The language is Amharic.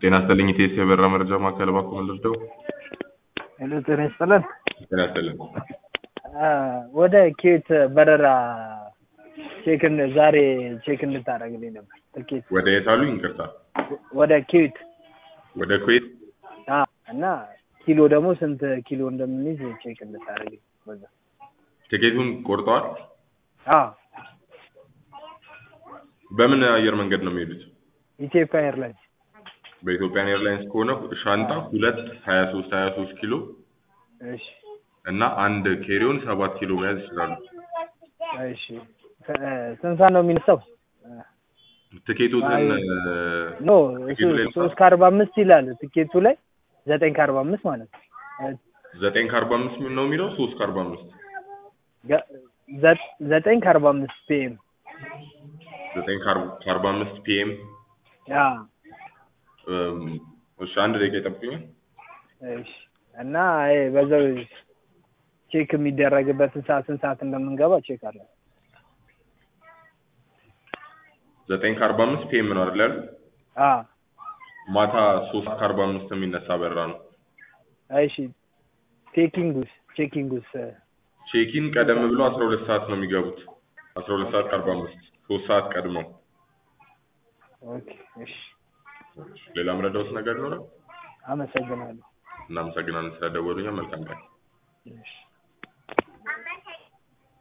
ጤና ይስጥልኝ ኢቴስ የበራ መረጃ ማዕከል እባክዎ ምን ልርዳው? ሄሎ ጤና ይስጥልን። ጤና ይስጥልኝ። አ፣ ወደ ኬት በረራ ቼክን ዛሬ ቼክ እንድታደርግልኝ ነበር ትኬት ወደ የት አሉኝ? ይቅርታ ወደ ኬት ወደ ኩዌት አ እና ኪሎ ደግሞ ስንት ኪሎ እንደምንይዝ ቼክ እንድታደርግልኝ በዛ ቲኬቱን ቆርጠዋል? አ በምን አየር መንገድ ነው የሚሄዱት? ኢትዮጵያ ኤርላይንስ በኢትዮጵያን ኤርላይንስ ከሆነ ሻንጣ ሁለት ሀያ ሶስት ሀያ ሶስት ኪሎ እሺ እና አንድ ኬሪዮን ሰባት ኪሎ መያዝ ይችላሉ። እሺ እ፣ ስንት ሰዓት ነው የሚነሳው? ትኬቱን አይ፣ እ፣ ኖ እሱ ትኬቱ ላይ ሶስት ከአርባ አምስት ይላል ትኬቱ ላይ ዘጠኝ ከአርባ አምስት ማለት ነው እ፣ ዘጠኝ ከአርባ አምስት ነው የሚለው ሶስት ከአርባ አምስት ገ- ዘ- ዘጠኝ ከአርባ አምስት ፒኤም ዘጠኝ ከአርባ አምስት ፒኤም አ እሺ አንድ ደቂቃ ይጠብቁኛል። እሺ እና ይሄ በዛው ቼክ የሚደረግበትን ሰዓት ስንት ሰዓት እንደምንገባ ቼክ አለ። ዘጠኝ ከአርባ አምስት ፒኤም ነው አይደል ያሉት? አ ማታ ሶስት ከአርባ አምስት የሚነሳ በራ ነው። እሺ ቴኪንጉስ ቼኪንጉስ እ፣ ቼኪን ቀደም ብሎ አስራ ሁለት ሰዓት ነው የሚገቡት። አስራ ሁለት ሰዓት ከአርባ አምስት ሶስት ሰዓት ቀድመው። ኦኬ እሺ ሌላ ምረዳውስ ነገር ይኖራል? አመሰግናለሁ። እናመሰግናለን ስለደወሉኛ። መልካም ቀን። እሺ